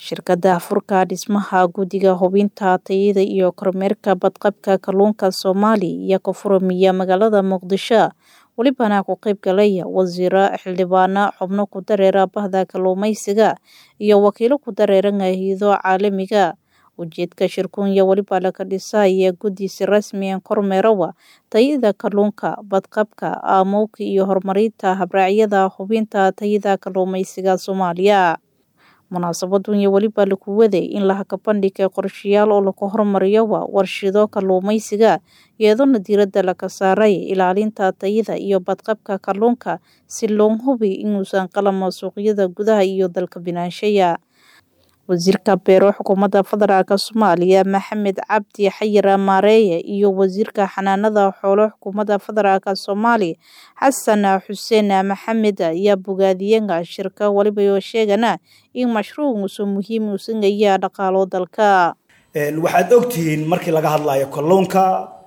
Shirkadda Afurka Dhismaha Guddiga Hubinta Tayada iyo Kormeerka Badqabka Kalluunka Soomaaliya iyo Koonfur-miya magaalada Muqdisho welibana ku qayb galaya wasiiro xildhibaano xubno ku dareera bahda kalluumeysiga iyo wakiilo ku dareera hay'ado caalamiga ujeedka shirkunya weliba laga dhisaya guddi si rasmi ah kormeerawa tayada kalluunka badqabka aamowka iyo horumarinta habraacyada hubinta tayada kalluumeysiga Soomaaliya munaasabadun iyo weliba lagu waday in la bandhigay qorshayaal oo lagu horumariyo warshado kalluumeysiga iyadoo diiradda laga saaray ilaalinta tayada iyo badqabka kalluunka si loo hubiyo inuusan qalamo suuqyada gudaha iyo dalka binaanshaya wasiirka beero xukuumadda federaalk Soomaaliya Maxamed Cabdi Xayir Maareeye iyo wasiirka xanaanada xoolo xukuumadda federaalk Soomaaliya Xasan Xuseen Maxamed ayaa bogaadiyeen shirka waliba oo sheegana in mashruucu muhiim u yahay dhaqaalo dalka waxaad ogtihiin markii laga hadlayo kalluunka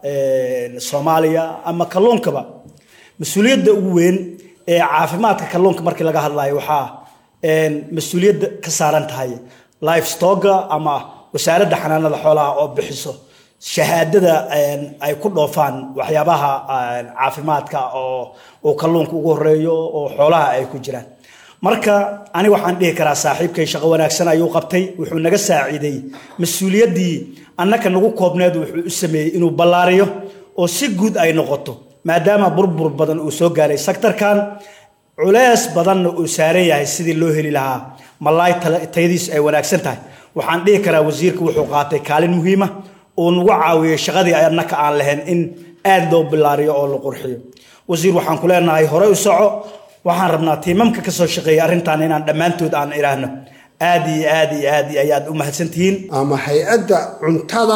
Soomaaliya ama kalluunkaba mas-uuliyadda ugu weyn ee caafimaadka kalluunka markii laga hadlayo waxaa mas-uuliyadda ka saaran tahay lifestoga ama wasaaradda xanaanada xoolaha oo bixiso shahaadada ay ku dhoofaan waxyaabaha caafimaadka oo uu kalluunka ugu horeeyo oo xoolaha ay ku jiraan marka aniga waxaan dhihi karaa saaxiibkay shaqo wanaagsan ayuu qabtay wuxuu naga saaciiday mas-uuliyaddii annaka nagu koobneed wuxuu u sameeyey inuu ballaariyo oo si guud ay noqoto maadaama burbur badan uu soo gaaray sektarkan culees badanna uu saaran yahay sidii loo heli lahaa malaay tayadiis ay wanaagsan tahay waxaan dhihi karaa wasiirka wuxuu qaatay kaalin muhiima uu nagu caawiyey shaqadii annaka aan lahayn in aad loo bilaariyo oo la qurxiyo wasiir waxaan ku leenahay horey u soco waxaan rabnaa tiimamka kasoo shaqeeya arrintan inaan dhammaantood aan idhaahno aad iyo aad iyo aad iyo ayaad u mahadsantihiin ama hay-adda cuntada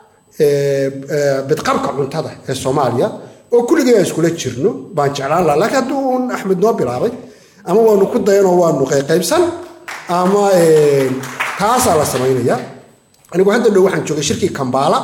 bidqabka cuntada ee soomaaliya oo kulligii aan iskula jirno baan jeclaan laha laakiin haddii uun axmed noo bilaabay ama waanu ku dayanoo waanu qayqaybsan ama taasaa la samaynaya anigu hadda dhow waxaan joogay shirkii kambala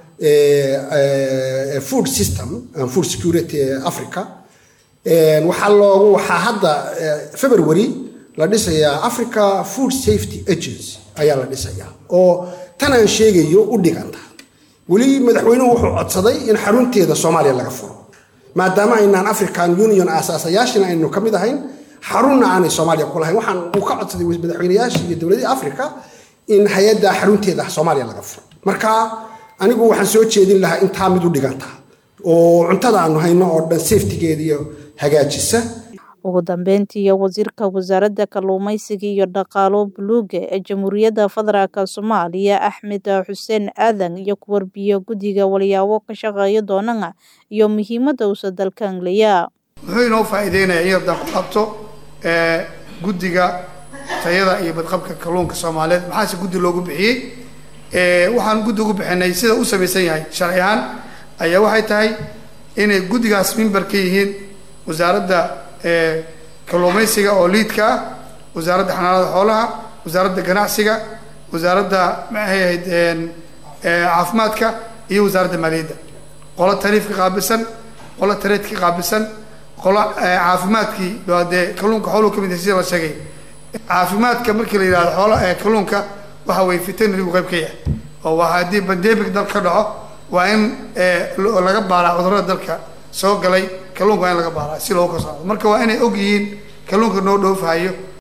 food system and food security ee africa waxaa loogu waxaa hadda february la dhisayaa africa food safety agency ayaa la dhisayaa oo tan aan sheegayo u dhiganta weli madaxweynuhu wuxuu codsaday in xarunteeda soomaaliya laga furo maadaama aynaan african union aasaasayaashina aynu ka mid ahayn xarunna aanay soomaaliya ku lahayn waxaan uu ka codsaday madaxweynayaashii iyo dowladihii africa in hay-adda xarunteeda soomaaliya laga furo marka anigu waxaan soo jeedin lahaa intaa mid u dhiganta oo cuntada aanu hayno oo dhan safetigeeda iyo hagaajisa ugu dambeyntii wasiirka wasaaradda kalluumeysiga iyo dhaqaalo buluuga ee jamhuuriyadda federaalk soomaaliya axmed xuseen aadan iyo ku warbiyo guddiga walyaabo ka shaqeeya doonana iyo muhiimadda uusa dalka anglaya muxuu inoo faa'iideynaya in yardan ku qabto guddiga tayada iyo badqabka kalluunka soomaaliyeed maxaase guddi loogu bixiyey waxaan guddi ugu bixinay sida u samaysan yahay sharci ahaan ayaa waxay tahay inay guddigaas mimbar ka yihiin wasaaradda kalluumeysiga oo liidka ah wasaaradda xanaanada xoolaha wasaaradda ganacsiga wasaaradda maxay ahayd caafimaadka iyo wasaaradda maaliyadda qolo tariifka qaabilsan qolo tareedka qaabilsan qolo caafimaadkii dee kalluunka xooluhu ka mid yahay sida la sheegay caafimaadka markii la yidhahdo xoola kalluunka waxa weye veterinarigu qayb ka yahay oo waa haddii bandemic dal ka dhaco waa in laga baaraa cudurrada dalka soo galay kalluunka waa in laga baaraa si loogu kasocdo marka waa inay og yihiin kalluunka noo dhoofahayo